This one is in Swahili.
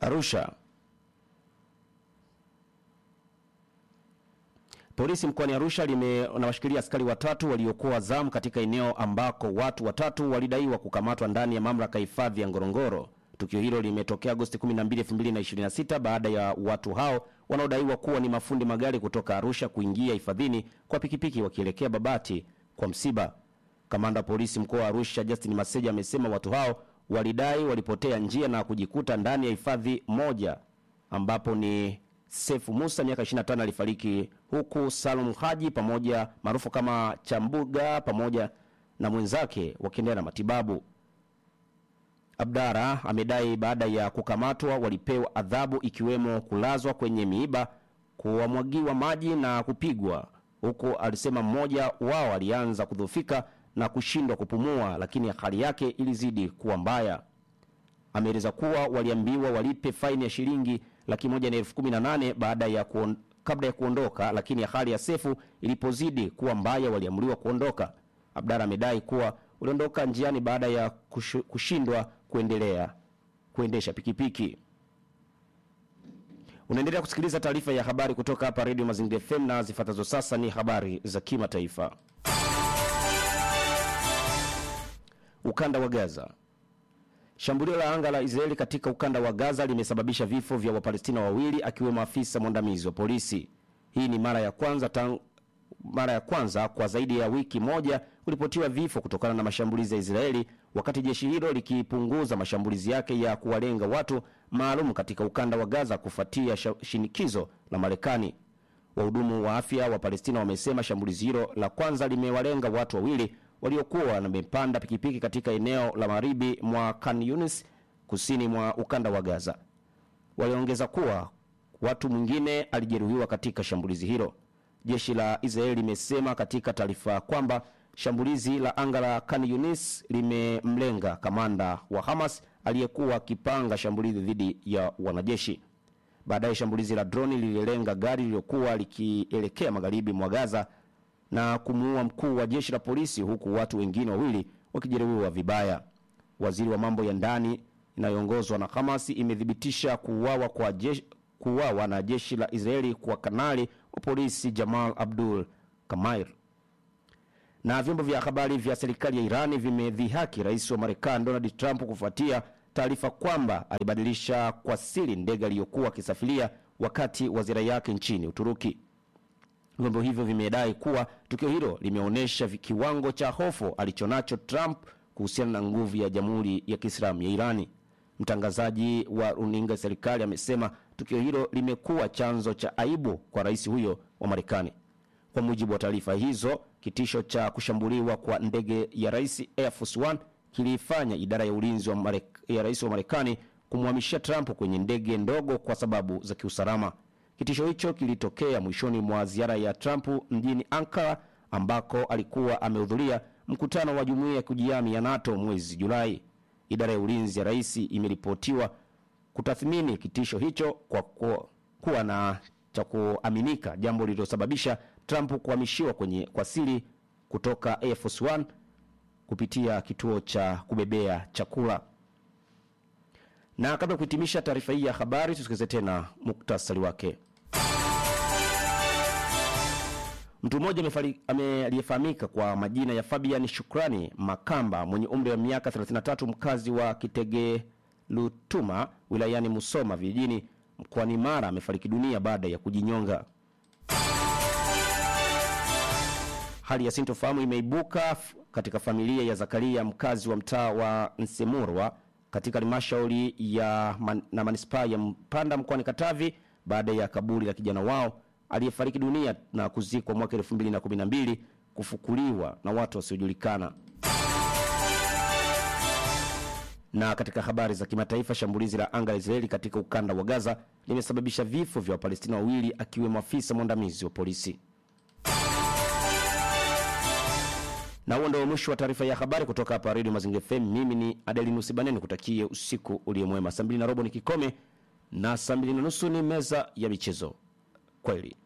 Arusha. Polisi mkoani Arusha linawashikilia askari watatu waliokuwa zamu katika eneo ambako watu watatu walidaiwa kukamatwa ndani ya mamlaka ya hifadhi ya Ngorongoro. Tukio hilo limetokea Agosti 12, 2026 baada ya watu hao wanaodaiwa kuwa ni mafundi magari kutoka Arusha kuingia hifadhini kwa pikipiki wakielekea Babati kwa msiba. Kamanda wa polisi mkoa wa Arusha Justin Maseja amesema watu hao walidai walipotea njia na kujikuta ndani ya hifadhi moja ambapo ni Sefu Musa miaka 25 alifariki huku Salum Haji pamoja maarufu kama Chambuga pamoja na mwenzake wakiendelea na matibabu. Abdara amedai baada ya kukamatwa walipewa adhabu ikiwemo kulazwa kwenye miiba, kuwamwagiwa maji na kupigwa, huku alisema mmoja wao alianza kudhoofika na kushindwa kupumua, lakini hali yake ilizidi kuwa mbaya. Ameeleza kuwa waliambiwa walipe faini ya shilingi laki moja na elfu kumi na nane baada ya kuon, kabla ya kuondoka, lakini hali ya Sefu ilipozidi kuwa mbaya waliamriwa kuondoka. Abdara amedai kuwa waliondoka njiani baada ya kushu, kushindwa kuendelea kuendesha pikipiki. Unaendelea kusikiliza taarifa ya habari kutoka hapa Radio Mazingira FM na zifuatazo sasa ni habari za kimataifa. Ukanda wa Gaza. Shambulio la anga la Israeli katika ukanda wa Gaza limesababisha vifo vya Wapalestina wawili akiwemo afisa mwandamizi wa polisi. Hii ni mara ya kwanza tang, mara ya kwanza kwa zaidi ya wiki moja kuripotiwa vifo kutokana na mashambulizi ya Israeli, wakati jeshi hilo likipunguza mashambulizi yake ya kuwalenga watu maalum katika ukanda wa Gaza kufuatia shinikizo la Marekani. Wahudumu wa afya wa Palestina wamesema shambulizi hilo la kwanza limewalenga watu wawili waliokuwa wamepanda pikipiki katika eneo la magharibi mwa Khan Yunis kusini mwa ukanda wa Gaza. Waliongeza kuwa watu mwingine alijeruhiwa katika shambulizi hilo. Jeshi la Israeli limesema katika taarifa kwamba shambulizi la anga la Khan Yunis limemlenga kamanda wa Hamas aliyekuwa akipanga shambulizi dhidi ya wanajeshi. Baadaye shambulizi la droni lililenga gari lililokuwa likielekea magharibi mwa Gaza na kumuua mkuu wa jeshi la polisi huku watu wengine wawili wakijeruhiwa vibaya. Waziri wa mambo ya ndani inayoongozwa na Hamas imethibitisha kuuawa kwa jeshi, kuuawa na jeshi la Israeli kwa kanali wa polisi Jamal Abdul Kamair. Na vyombo vya habari vya serikali ya Irani vimedhihaki rais wa Marekani Donald Trump kufuatia taarifa kwamba alibadilisha kwa siri ndege aliyokuwa akisafiria wakati wa ziara yake nchini Uturuki. Vyombo hivyo vimedai kuwa tukio hilo limeonyesha kiwango cha hofu alichonacho Trump kuhusiana na nguvu ya Jamhuri ya Kiislamu ya Irani. Mtangazaji wa runinga ya serikali amesema tukio hilo limekuwa chanzo cha aibu kwa rais huyo wa Marekani. Kwa mujibu wa taarifa hizo, kitisho cha kushambuliwa kwa ndege ya rais Air Force One kiliifanya idara ya ulinzi wa Marek, ya rais wa Marekani kumhamishia Trump kwenye ndege ndogo kwa sababu za kiusalama. Kitisho hicho kilitokea mwishoni mwa ziara ya Trump mjini Ankara ambako alikuwa amehudhuria mkutano wa jumuiya ya kujihami ya NATO mwezi Julai. Idara ya ulinzi ya rais imeripotiwa kutathmini kitisho hicho kwa ku, kuwa na cha kuaminika, jambo lililosababisha Trump kuhamishiwa kwenye kwa siri kutoka Air Force One kupitia kituo cha kubebea chakula. Na kabla ya kuhitimisha taarifa hii ya habari, tusikilize tena muktasari wake. Mtu mmoja aliyefahamika kwa majina ya Fabian Shukrani Makamba mwenye umri wa miaka 33 mkazi wa Kitegelutuma wilayani Musoma vijijini mkoani Mara amefariki dunia baada ya kujinyonga. Hali ya sintofahamu imeibuka katika familia ya Zakaria mkazi wa mtaa wa Nsemurwa katika halmashauri ya man, na manispaa ya Mpanda mkoani Katavi baada ya kaburi la kijana wao aliyefariki dunia na kuzikwa mwaka 2012 kufukuliwa na watu wasiojulikana. Na katika habari za kimataifa, shambulizi la anga la Israeli katika ukanda wa Gaza limesababisha vifo vya Wapalestina wawili akiwemo afisa mwandamizi wa polisi. Na huo ndio mwisho wa taarifa ya habari kutoka hapa Radio Mazingira FM. Mimi ni Adelinus Baneni, kutakie usiku uliomwema. Saa mbili na robo ni kikome na saa mbili na nusu ni meza ya michezo. Kweli.